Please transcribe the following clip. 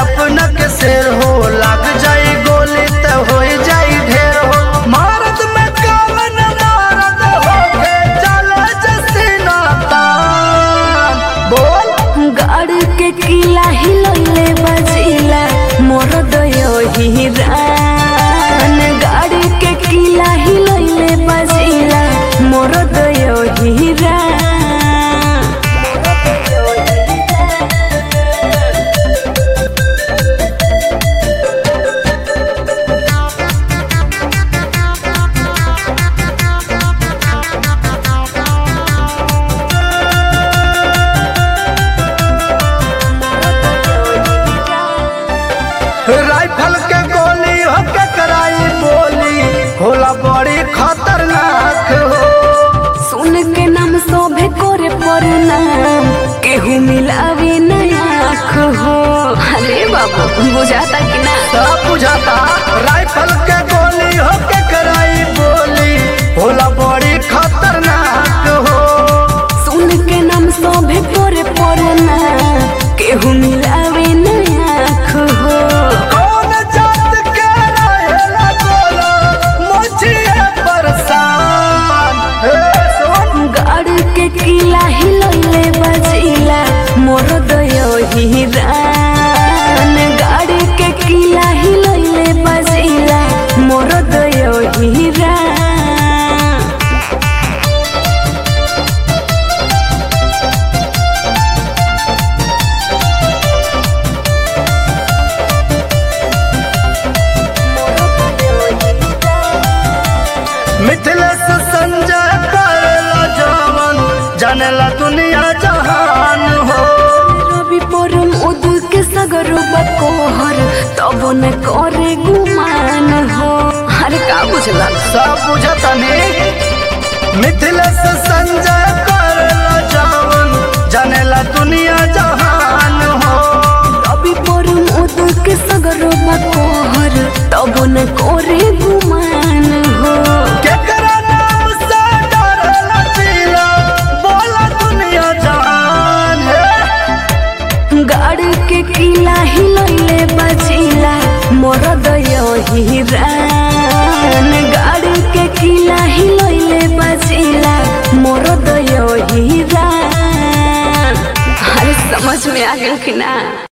अपना के शेर हो लग जाई गोली त हो जाई ढेर हो मारत में कवन मारत हो के चले जसीना तान बोल गाड़ के किला हिलैले बजिला मोर दयो हिरान गाड़ के किला हिलैले बजिला मोर दयो हिरान राइफल के गोली हो के कराई बोली होला बड़ी खतरनाक हो सुन के नाम शोभे करे प्रणाम केहू मिलावे नया आँख हो अरे बाबू बुझाता कि ना सब बुझाता राइफल के गोली हो के कराई बोली होला बड़ी खतरनाक हो सुन के नाम शोभे करे प्रणाम केहू मिलावे नया आँख हो कौन जात के रहेला गोला मुझिए परेशान हे सुन गाड़ के किला हिलैले बजिला मोर दयो हिरान गाड़ के किला हिलैले बजिला मोर दयो हिरान मिथिलेश संजय करेला जवन जानेला दुनिया जहान हो रवि परम उद के सगरो बकोहर तब न करे गुमान हो अरे का बुझला सब बुझतनी मिथिलेश संजय करेला जवन जानेला दुनिया जहान हो रवि परम उद के सगरो बकोहर तब न करे गुमान हो केकरा नाम से डरेला जिला बोला दुनिया जहान है गाड़ के किला हिलैले बजिला मोर दयो हिरान गाड़ के किला हिलैले बजिला मोर दयो हिरान अरे समझ में आ गया कि ना